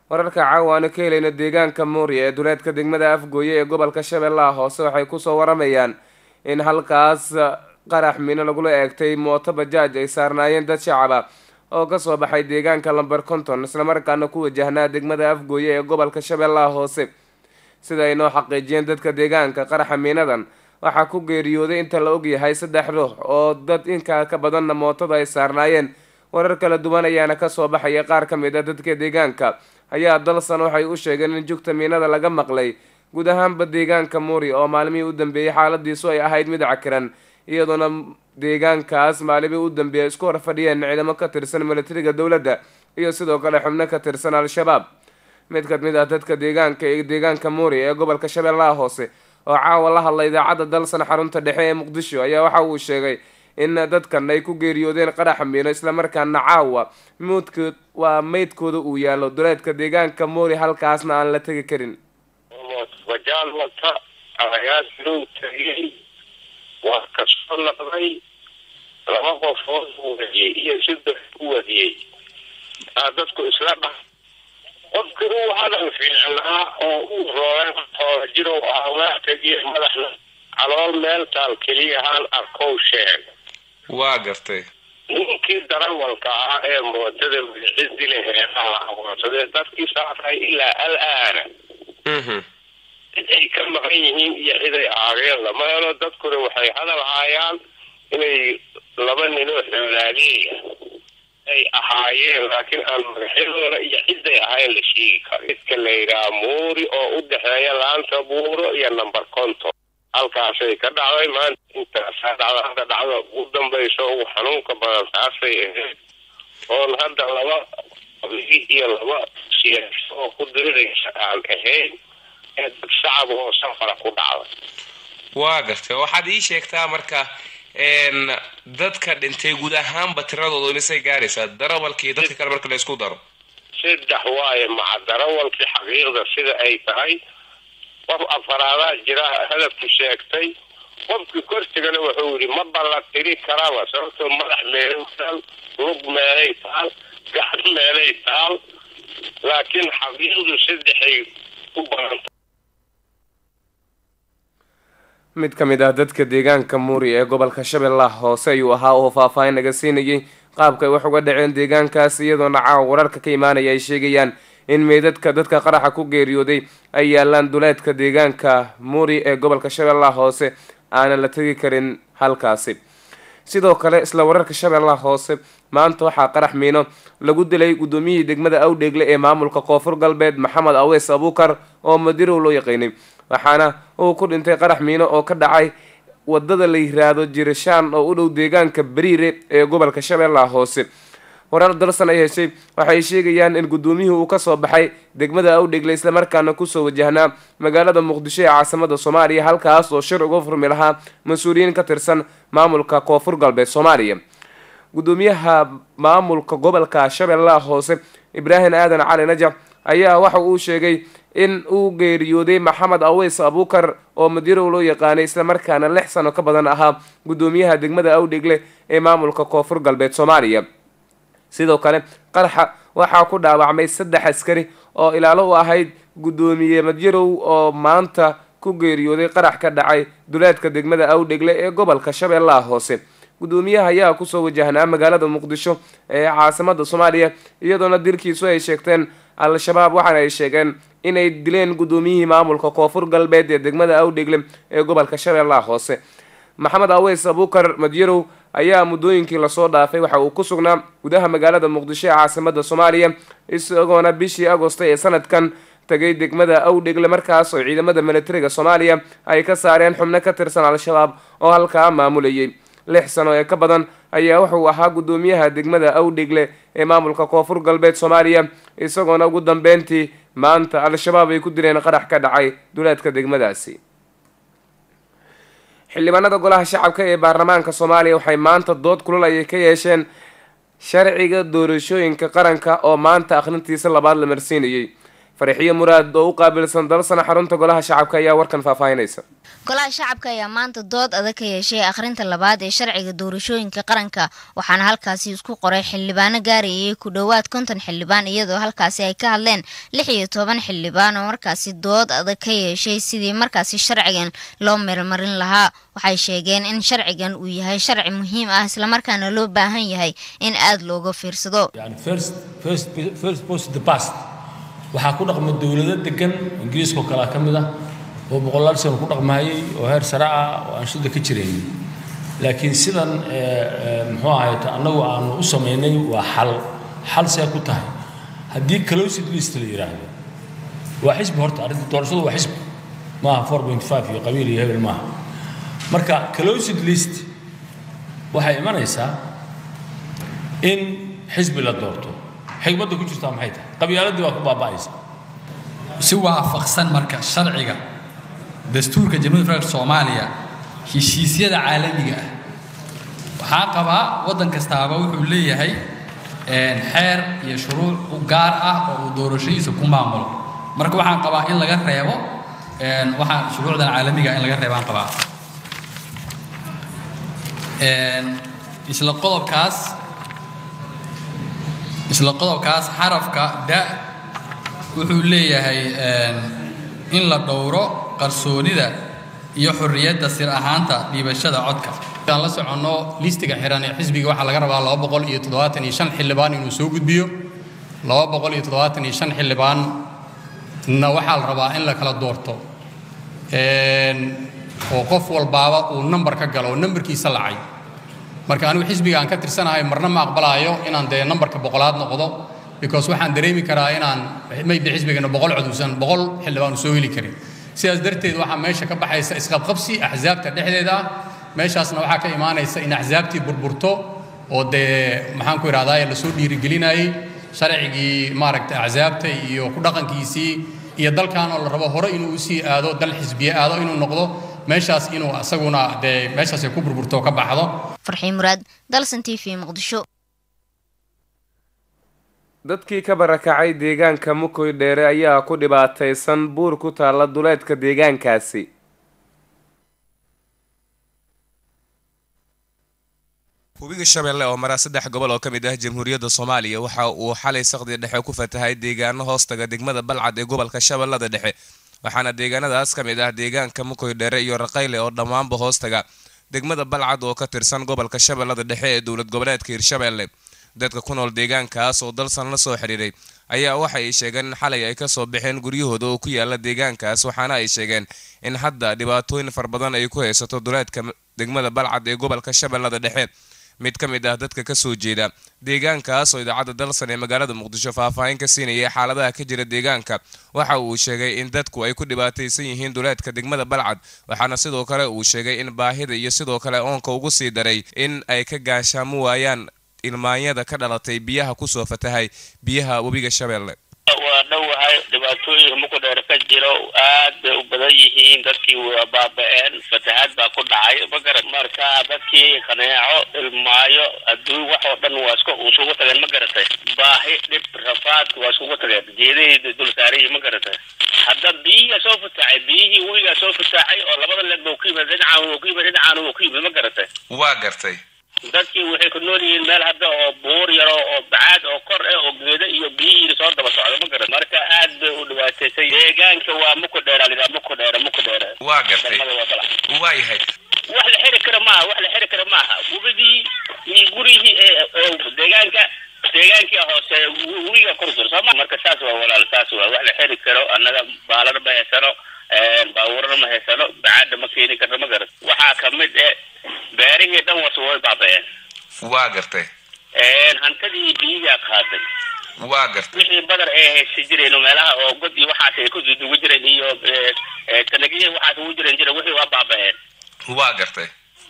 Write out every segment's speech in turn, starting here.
wararka caawaano ka helayna deegaanka muuriya ee duleedka degmada afgooye ee gobolka shabeellaha hoose waxay kusoo waramayaan in halkaas qarax mino lagula eegtay mooto bajaaj ay saarnaayeen dad shacaba oo kasoo baxay deegaanka lamber conton islamarkaana ku wajahnaa degmada afgooye ee gobolka shabeellaha hoose sida ay noo xaqiijiyeen dadka deegaanka qaraxa miinadan waxaa ku geeriyooday inta la ogyahay saddex ruux oo dad inkaa ka badanna mootada ay saarnaayeen warar kala duwan ayaana kasoo baxaya qaar ka mid a dadka deegaanka ayaa dalsan waxay u sheegeen in jugta miinada laga maqlay guud ahaanba deegaanka muuri oo maalmihii u dambeeyey xaaladiisu ay ahayd mid cakiran iyadoona deegaankaas maalimihii u dambeeyay isku hor fadhiyeen ciidamo ka tirsan milatariga dowladda iyo sidoo kale xubno ka tirsan al-shabaab mid ka mid ah dadka deegaanka ee deegaanka muuri ee gobolka shabeellaha hoose oo caawa la hadlay idaacadda dalsan xarunta dhexe ee muqdisho ayaa waxa uu sheegay in dadkan ay ku geeriyoodeen qaraxa miino islamarkaana caawa muudkood waa meydkooda uu yaallo duleedka deegaanka muuri halkaasna aan la tegi karin bajaal wata ayaad loo tagay waa kasoo noqday laba qofood uu wadiyey iyo saddex u wadiyey aa dadku isla dha qofki uu hadal fiicnaa oo uu roogan oo jirow ah waa tegiye madaxna calool meel taal keliyahaan arkow sheeg waa gartay ninkii darawalka ah ee mootada magacidi laheedaha aqoonsadee dadkii saafay ilaa al-aana cid ay ka maqan yihiin iyo cid ay aageen lama helo dadkuna waxay hadal haayaan inay laba ninoo xoolaaliya ay ahaayeen laakiin aan magaxyadooda iyo ciday ahayn la sheegi karo midka la yidhaha muuri oo u dhexeeya laanta buuro iyo number conton halkaasay ka dhacday maanta intaasaa dhacda hadda dhacda ugu dambayso ugu xanuunka badan taasay ahayd oon hadda laba qabiil iyo laba siyaaso oo ku diriraysa aan ahayn ee dad shacab oo safara ku dhacday waa gartay waxaad ii sheegtaa marka dadka dhintay guud ahaanba tiradooda imisay gaaraysaa darawalkii dadka kale marka la isku daro saddex waaye maca darawalkii xaqiiqda sida ay tahay qof afaraadaa jira hadafku sheegtay qofkii korsigana wuxuu yidhi ma balla tiri karaba sababtoo madax meelay taal lug meelay taal gacan meelay taal laakiin xaqiiqdu saddexay u badanta mid ka mid ah dadka deegaanka muuri ee gobolka shabeellaha hoose ayuu ahaa oo faahfaahin naga siinayay qaabka ay wax uga dhaceen deegaankaas iyadoona caawa wararka ka imaanaya ay sheegayaan in meydadka dadka qaraxa ku geeriyooday ay yaalaan duleedka deegaanka muuri ee gobolka shabeellaha hoose aanan la tegi karin halkaasi sidoo kale isla wararka shabeellaha hoose maanta waxaa qarax miino lagu dilay guddoomiyihii degmada awdheegle ee maamulka koonfur galbeed maxamed aweys abuukar oo madirow loo yaqiinay waxaana uu ku dhintay qarax miino oo ka dhacay wadada la yiraahdo jirishaan oo u dhow deegaanka bariire ee gobolka shabeellaha hoose warar dalsan ay heshay waxay sheegayaan in guddoomiyihii uu kasoo baxay degmada awdhegle islamarkaana kusoo wajahnaa magaalada muqdisho ee caasimada soomaaliya halkaas oo shir uga furmi lahaa mas-uuliyiin ka tirsan maamulka koonfur galbeed soomaaliya guddoomiyaha maamulka gobolka shabeellaha hoose ibraahim aadan cali najac ayaa waxa uu sheegay in uu geeriyooday maxamed aweys abuukar oo madirow loo yaqaanay islamarkaana lix sano ka badan ahaa guddoomiyaha degmada awdhegle ee maamulka koonfur galbeed soomaaliya sidoo kale qaraxa waxaa ku dhaawacmay saddex askari oo ilaalo u ahayd guddoomiye madyarow oo maanta ku geeriyooday qarax ka dhacay duleedka degmada awdhegle ee gobolka shabeellaha hoose guddoomiyaha ayaa kusoo wajahnaa magaalada muqdisho ee caasimada soomaaliya iyadoona dilkiisu ay sheegteen al-shabaab waxaana ay sheegeen inay dileen guddoomiyihii maamulka koonfur galbeed ee degmada awdhegle ee gobolka shabeellaha hoose maxamed aweys abuukar madyarow ayaa muddooyinkii lasoo dhaafay waxa uu ku sugnaa gudaha magaalada muqdisho ee caasimada soomaaliya isagoona bishii agosto ee sanadkan tagay degmada awdhegle markaas oo ciidamada militariga soomaaliya ay ka saareen xubno ka tirsan al-shabaab oo halkaa maamulayay lix sano ee ka badan ayaa wuxuu ahaa guddoomiyaha degmada awdhegle ee maamulka koonfur galbeed soomaaliya isagoona ugu dambeyntii maanta al-shabaab ay ku dileen qarax ka dhacay duleedka degmadaasi xildhibaanada golaha shacabka ee baarlamaanka soomaaliya waxay maanta dood kulal ayay ka yeesheen sharciga doorashooyinka qaranka oo maanta akhrintiisa labaad la marsiinayay farixiyo muraad oo u qaabilsan dalsana xarunta golaha shacabka ayaa warkan faahfaahinaysa golaha shacabka ayaa maanta dood adag ka yeeshay akhrinta labaad ee sharciga doorashooyinka qaranka waxaana halkaasi isku qoray xildhibaano gaarayay ku dhowaad konton xildhibaan iyadoo halkaasi ay ka hadleen lix iyo toban xildhibaan oo markaasi dood adag ka yeeshay sidii markaasi sharcigan loo meelmarin lahaa waxay sheegeen in sharcigan uu yahay sharci muhiim ah islamarkaana loo baahan yahay in aada looga fiirsado waxaa ku dhaqma dowlado degan ingiriiskao kalea ka mid ah oo boqolaal sano ku dhaqmahayay oo heer sare ah oo aan shida ka jirayn laakiin sidan muxuu ahayt annagu aanu u samaynay waa xal xal see ku tahay haddii closid list la yidhaahdo waa xisbi horta arrinta doorashadu waa xisbi maaha four point five iyo qabiil iyo hebel maaha marka closid list waxay imanaysaa in xisbi la doorto xigmadda ku jirtaa maxay tahay qabyaaladii waa ku baaba'aysa si waafaqsan marka sharciga dastuurka jamhuuriyadda federaalka soomaaliya heshiisyada caalamiga ah waxaa qabaa waddan kastaaba wuxuu leeyahay xeer iyo shuruuc u gaar ah oo uu doorashadiisa ku maamulo marka waxaan qabaa in laga reebo waxaan shuruucdan caalamiga in laga reebaan qabaa isla qodobkaas isla qodobkaas xarafka da wuxuu leeyahay in la dhowro qarsoonida iyo xorriyadda sir ahaanta dhiibashada codka aan la soconno listiga xiran ee xisbiga waxaa laga rabaa laba boqol iyo toddobaatan iyo shan xildhibaan inuu soo gudbiyo laba boqol iyo toddobaatan iyo shan xildhibaanna waxaa la rabaa in la kala doorto oo qof walbaaba uu nambar ka galo oo nambarkiisa lacay marka anigu xisbiga aan ka tirsanahay marna ma aqbalaayo inaan dee nambarka boqolaad noqdo because waxaan dareemi karaa inaan maybe xisbigana boqol coduusan boqol xildhibaan soo heli karin sidaas darteed waxaa meesha ka baxaysa isqabqabsi axsaabta dhexdeeda ah meeshaasna waxaa ka imaanaysa in axsaabtii burburto oo dee maxaan ku idhahdaa lasoo dhiirigelinayay sharcigii maaragta axsaabta iyo ku dhaqankiisii iyo dalkan oo la rabo hore inuu usii aado dal xisbiye aado inuu noqdo meeshaas inuu isaguna dee meeshaas ay ku burburto oo ka baxdo farxii muraad dalsan t v muqdisho dadkii ka barakacay deegaanka mukoy dheere ayaa ku dhibaataysan buur ku taalla duleedka deegaankaasi hubiga shabeelle oo maraa saddex gobol oo ka mid ah jamhuuriyadda soomaaliya waxa uu xalay saqdi dhexe ku fatahay deegaano hoostaga degmada balcad ee gobolka shabeellada dhexe waxaana deegaanadaas ka mid ah deegaanka mukoy dheere iyo raqayle oo dhammaanba hoostaga degmada balcad oo ka tirsan gobolka shabeellada dhexe ee dowlad goboleedka hirshabeelle dadka ku nool deegaankaas oo dalsan la soo xidhiiray ayaa waxa ay sheegeen in xalay ay kasoo baxeen guryahooda oo ku yaala deegaankaas waxaana ay sheegeen in hadda dhibaatooyin far badan ay ku haysato duleedka degmada balcad ee gobolka shabeellada dhexe mid ka mid ah dadka kasoo jeeda deegaankaas oo idaacadda dalsan ee magaalada muqdisho faahfaahin ka siinayay xaaladaha ka jira deegaanka waxa uu sheegay in dadku ay ku dhibaataysan yihiin duleedka degmada balcad waxaana sidoo kale uu sheegay in baahida iyo sidoo kale oonka ugu sii daray in ay ka gaashaamo waayaan ilmaanyada ka dhalatay biyaha kusoo fatahay biyaha webiga shabeelle waa dhowahay dhibaatooyinka muku dheer ka jiro aad bay u badan yihiin dadkii waa baaba-een fatahaad baa ku dhacay magarat marka dadkii kaneeco ilmaayo adduun wax oo dhan waa iska isugu tageen ma garatay baahi dhib rafaad waa iskugu tageen geedahii dul saarayii ma garatay hadda biyihiia soo fataxay biyihii webigaa soo fataxay oo labada leeg bau ku yimid dhinacaan wuu ku yimid dhinacaan wuu ku yimid ma garatay waa gartay dadkii waxay ku nool yihiin meel hadda oo buur yaro oo bacaad oo kor eh oo geeda iyo biyihii soo daba socda ma garan marka aad bay u dhibaataysay deegaanka waa muku dheera lidhaa muku dheera muku dheera waa gartay degmada waa balac waa yahay wax la xiri kara maaha wax la xiri kara maaha webigii iyo gurihii ee deegaanka deegaankii hoose webiga kor jiro sooma marka saas waa walaal saas waa wax la xiri karo annaga baalana ma haysano baabuurana ma haysano bacaadna ma keeni karno ma garan waxaa kamid eh beerihii dhan wasu way baaba-een waa gartay hantadii biyigaa qaaday waa gartay wixii badar ay haysi jireen meelaha oo god iyo waxaas ay ku dugu jireen iyo tanagiyii waxaas ugu jiren jira wixii waa baaba-een waa gartay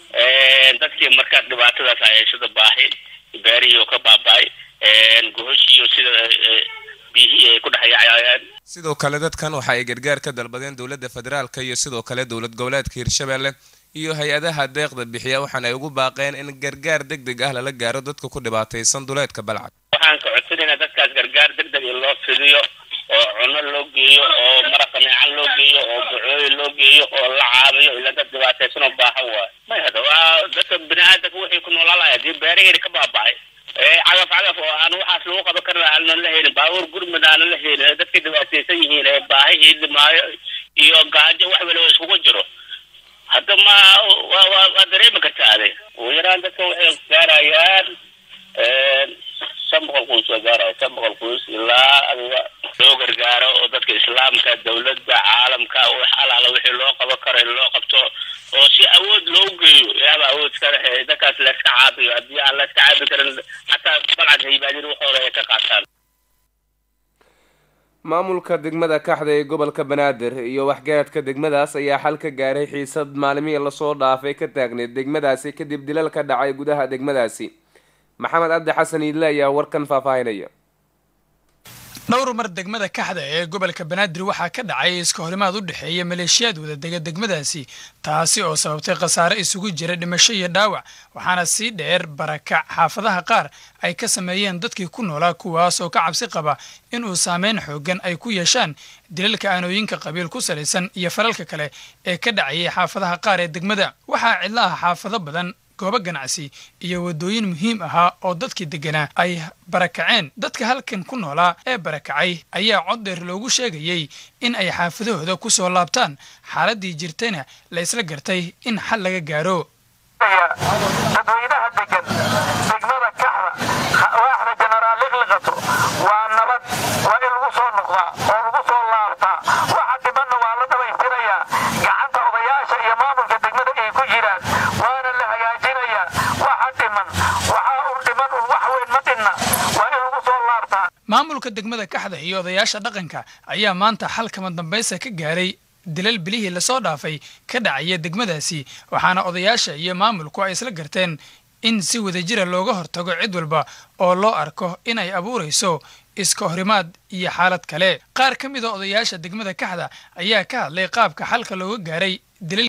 dadkii marka dhibaatadaas ay haysada baahi beerihii oo ka baaba-ay gohoshiiyo sida biyihii ay ku dhexyaacayaan sidoo kale dadkan waxa ay gargaar ka dalbadeen dowladda federaalka iyo sidoo kale dowlad goboleedka hirshabeelle iyo hay-adaha deeqda bixiya waxaana ay ugu baaqeen in gargaar deg deg ah lala gaaro dadka ku dhibaataysan duleedka balcad waxaan ka codsanaynaa dadkaas gargaar deg deg in loo fidiyo oo cuno loo geeyo oo maraqa neecan loo geeyo oo bucooyin loo geeyo oo la caabiyo ila dad dhibaataysan oo baahan waayo may hada waa dadka bini aadamka wixii ku noolaalaya hadii beeraheedi ka baaba'ay cagaf cagaf oo aan waxaas lagu qaban karin aanan la helin baabuur gurmud aanan la helin dadkii dhibaataysan yihiin ee baahihii dhimaayo iyo gaajo wax waliba iskugu jiro hadda ma wa wa waa dareemi kartaa ade ugu yaraan dadka waxay gaarayaan shan boqol quus waa gaaraya shan boqol quus ilaa adiga loo gargaaro oo dadka islaamka dawladda caalamka wax alaala wixii loo qaban karo in loo qabto oo si awood loo geeyo ilaaba awood iska lehe dadkaas layska caabiyo haddii aan layska caabi karin xataa balcad haybaadin waxooda ay ka qaataan maamulka degmada kaxda ee gobolka banaadir iyo waxgaradka degmadaas ayaa xal ka gaaray xiisad maalmihii lasoo dhaafay ka taagneyd degmadaasi kadib dilal ka dhacay gudaha degmadaasi maxamed cabdi xasan iidle ayaa warkan faahfaahinaya dhowr mar degmada kaxda ee gobolka banaadir waxaa ka dhacay iska horimaad u dhexeeya maleeshiyaad wadadega degmadaasi taasi oo sababtay khasaare isugu jira dhimasho iyo dhaawac waxaana sii dheer barakac xaafadaha qaar ay ka sameeyeen dadkii ku noolaa kuwaas oo ka cabsi qaba in uu saameyn xoogan ay ku yeeshaan dilalka aanooyinka qabiil ku salaysan iyo falalka kale ee ka dhacayay xaafadaha qaar ee degmada waxaa cidla ah xaafado badan goobo ganacsi iyo waddooyin muhiim ahaa oo dadkii degganaa ay barakaceen dadka halkan ku noolaa ee barakacay ayaa cod dheer loogu sheegayey in ay xaafadahooda ku soo laabtaan xaaladdii jirtayna la isla gartay in xal laga gaaro dadweynaha degan degmada kaxda waaxda jenaraal liqliqato waa nabad waa in lagu soo noqdaa oo lagu soo laabtaa waxa dhimanna waa la dhammaystirayaa gacanta odayaasha iyo maamulka degmada ay ku jiraan waana la hagaajinayaa waxa dhiman waxaa un dhiman un wax weyn ma dhinna waa in lagu soo laabtaa maamulka degmada kaxda iyo odayaasha dhaqanka ayaa maanta xal kama dambaysa ka gaaray dilal bilihii lasoo dhaafay ka dhacaya degmadaasi waxaana odayaasha iyo maamulku ay isla garteen in si wadajira looga hortago cid walba oo loo arko inay abuurayso iska horimaad iyo xaalad kale qaar ka mid a odayaasha degmada kaxda ayaa ka hadlay qaabka xalka looga gaaray dilal